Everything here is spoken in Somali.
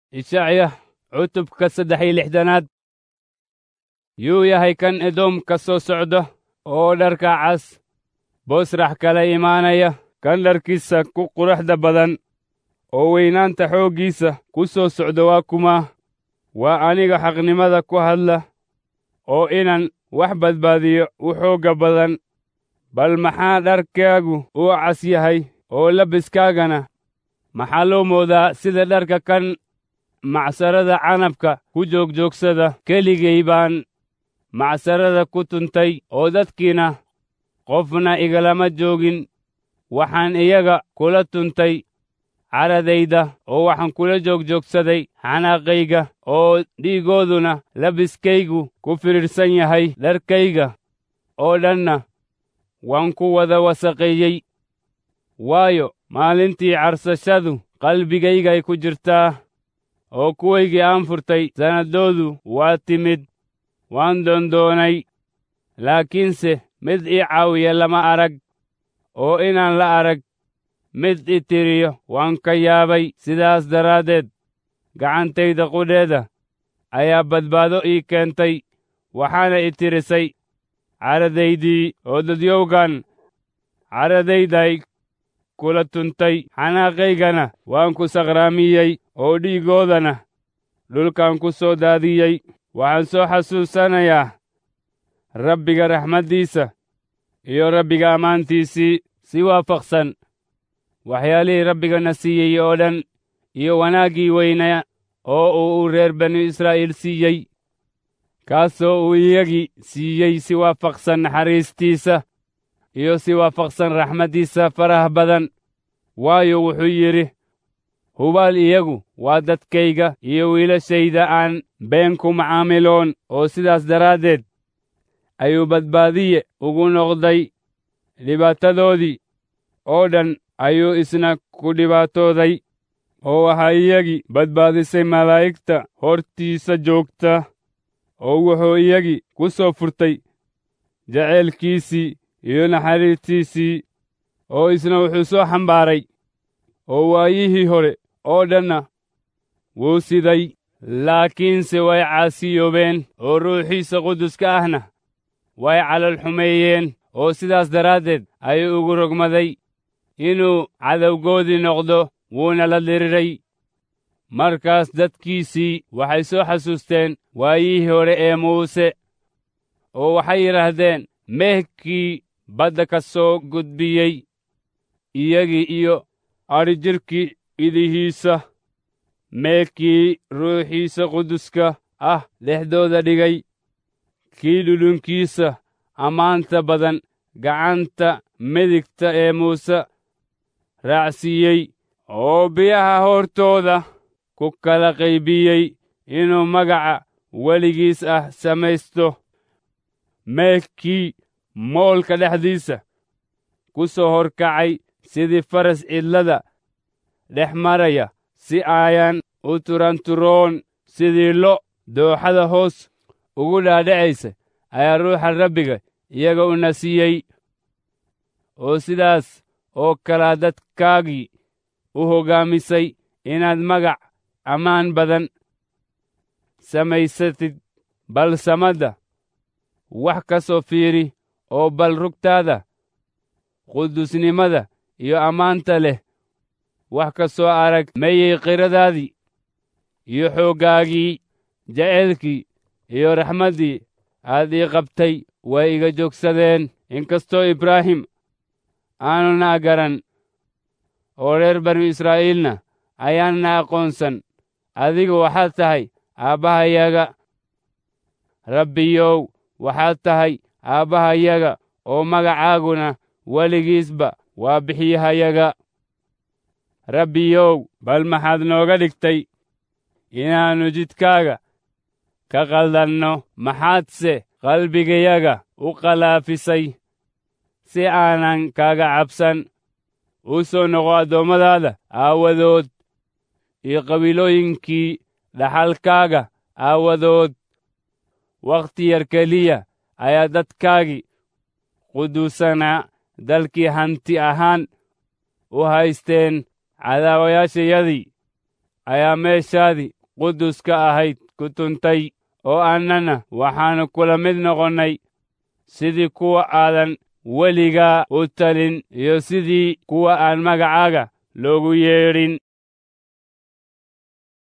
ishacya cutubka saddex iyo lixdanaad yuu yahay kan edoom ka soo socda oo dharka cas boosrax kala imaanaya kan dharkiisa ku quruxda badan oo weynaanta xooggiisa ku soo socda waa kuma waa aniga xaqnimada ku hadla oo inaan wax badbaadiyo u xoogga badan bal maxaa dharkaagu u cas yahay oo labiskaagana maxaa loo moodaa sida dharka kan macsarada canabka ku joogjoogsada keligay baan macsarada ku tuntay oo dadkiina qofna igalama joogin waxaan iyaga kula tuntay caradayda oo waxaan kula joogjoogsaday xanaaqayga oo dhiigooduna labiskaygu ku fidhiidhsan yahay dharkayga oo dhanna waan ku wada wasaqeeyey waayo maalintii carsashadu qalbigaygay ku jirtaa oo kuwaygii aan furtay sannaddoodu waa timid waan doondoonay laakiinse mid ii caawiya lama arag oo inaan la arag mid i tiriyo waan ka yaabay sidaas daraaddeed gacantayda qudheeda ayaa badbaado ii keentay waxaana i tirisay caradaydii oo dadyowgan caradayday kula tuntay xanaaqaygana waan ku saqraamiyey oo dhiigoodana dhulkan ku soo daadiyey waxaan soo xasuusanayaa rabbiga raxmaddiisa iyo rabbiga ammaantiisii si waafaqsan waxyaalihii rabbigana siiyey oo dhan iyo wanaaggii weynaa oo uu reer banu israa'iil siiyey kaasoo uu iyagii siiyey si waafaqsan naxariistiisa iyo si waafaqsan raxmaddiisa faraha badan waayo wuxuu yidhi hubaal iyagu waa dadkayga iyo wiilashayda aan been ku macaamiloon oo sidaas daraaddeed ayuu badbaadiye ugu noqday dhibaatadoodii oo dhan ayuu isna ku dhibaatooday oo waxaa iyagii badbaadisay malaa'igta hortiisa joogta oo wuxuu iyagii ku soo furtay jaceylkiisii iyo naxariistiisii oo isna wuxuu soo xambaaray oo waayihii hore oo dhanna wuu siday laakiinse way caasiyoobeen oo ruuxiisa quduska ahna way calal xumeeyeen oo sidaas daraaddeed ayuu ugu rogmaday inuu cadowgoodii noqdo wuuna la diriray markaas dadkiisii waxay soo xasuusteen waayihii hore ee muuse oo waxay yidhaahdeen meehkii badda ka soo gudbiyey iyagii iyo adhijirkii idihiisa meekii ruuxiisa quduska ah dhexdooda dhigay kii dhulunkiisa ammaanta badan gacanta midigta ee muuse raacsiiyey oo biyaha hortooda ku kala qaybiyey inuu magaca weligiis ah samaysto meekii moolka dhexdiisa ku soo horkacay sidii faras cidlada dhex maraya si aayan u turanturoon sidii lo' dooxada hoos ugu dhaadhacaysa ayaa ruuxa rabbiga iyaga u nasiyey oo sidaas oo kalaa dadkaagii u hoggaamisay inaad magac ammaan badan samaysatid bal samadda wax ka soo fiiri oo bal rugtaada qudusnimada iyo ammaanta leh wax ka soo arag mayey qiradaadii iyo xooggaagii jaceylkii iyo raxmaddii aad ii qabtay way iga joogsadeen inkastoo ibraahim aanuna garan oo reer banu israa'iilna ayaanna aqoonsan adigu waxaad tahay aabbahayaga rabbiyow waxaad tahay aabbahayaga oo magacaaguna weligiisba waa bixiyahayaga rabbiyow bal maxaad nooga dhigtay inaannu jidkaaga ka qaldanno maxaadse qalbigayaga u qalaafisay si aanan kaaga cabsan u soo noqo addoommadaada aawadood iyo qabiilooyinkii dhaxalkaaga aawadood wakhti yar keliya ayaa dadkaagii quduusanaa dalkii hanti ahaan u haysteen cadaawayaashayadii ayaa meeshaadii quduska ahayd ku tuntay oo annana waxaannu kula mid noqonnay sidii kuwa aadan weligaa u talin iyo sidii kuwa aan magacaaga loogu yeedhin